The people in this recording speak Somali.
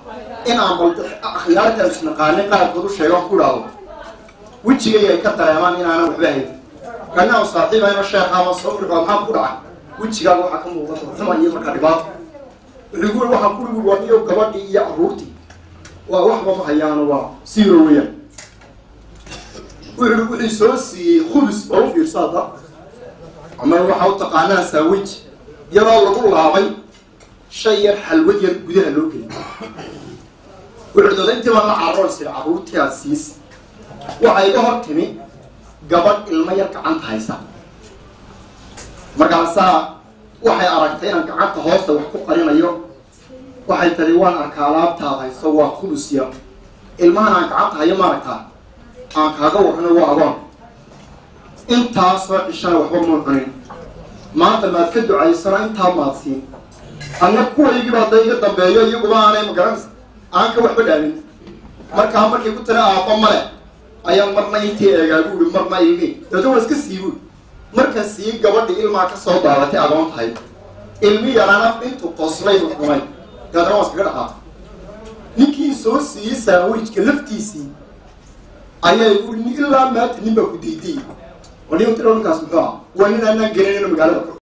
in aan bal akhyaarta isnaqaanin qaarkood u sheegan ku idhaahdo wejigay ay ka dareemaan inaanan waxba hayn kana saaxiibayno sheekha ama soo uriqo maxaa ku dhacay wejigaaga waxaa ka muuqata xuma iyo markaa dhibaato wuxuu ku waxaan ku igi waniyo gabadhii iyo carruurtii waa waxba ma hayaano waa siiro weeyaan wuxuu wixii soo siiyey khubis oo u fiirsa hadda ama waxaa u taqaanaa saawej iyadoo lagu laabay shay yar xalwad yar gudaha loo geliyay wuxuu dooda intii baan la carroon sida carruurtii aad siisa waxaa iga hor timi gabadh ilmo yar gacanta haysa markaasaa waxay aragtay inaan gacanta hoosta wax ku qarinayo waxay tari waan arkaa alaabtaad hayso waa khubus yar ilmahan aan gacanta hayo maaragtaa aan kaaga warrano waa agoon intaasoo cishana waxba muu cunin maanta maad ka ducaysano intaa maad siin anna kuwaygiiba hadda iga dambeeyo iyaguba aanay magaranaysa aan ka waxba dhaamin markaa markay ku tira aabba male ayaa marna intii eegaagu ui marna ilmi dabeetna waa iska siibu marka sii gabadhi ilmaa ka soo daadatay agoon tahay ilmi yarana intuu qoslay cunay dabeetna waa iskaga dhaqaaqay ninkii soo siiyey saawijka laftiisii ayaa igu ilaa maanta nin baa ku diidiyey oo nin tira ninkaas muxuu ah waa nin aanaan gelinayno magaalada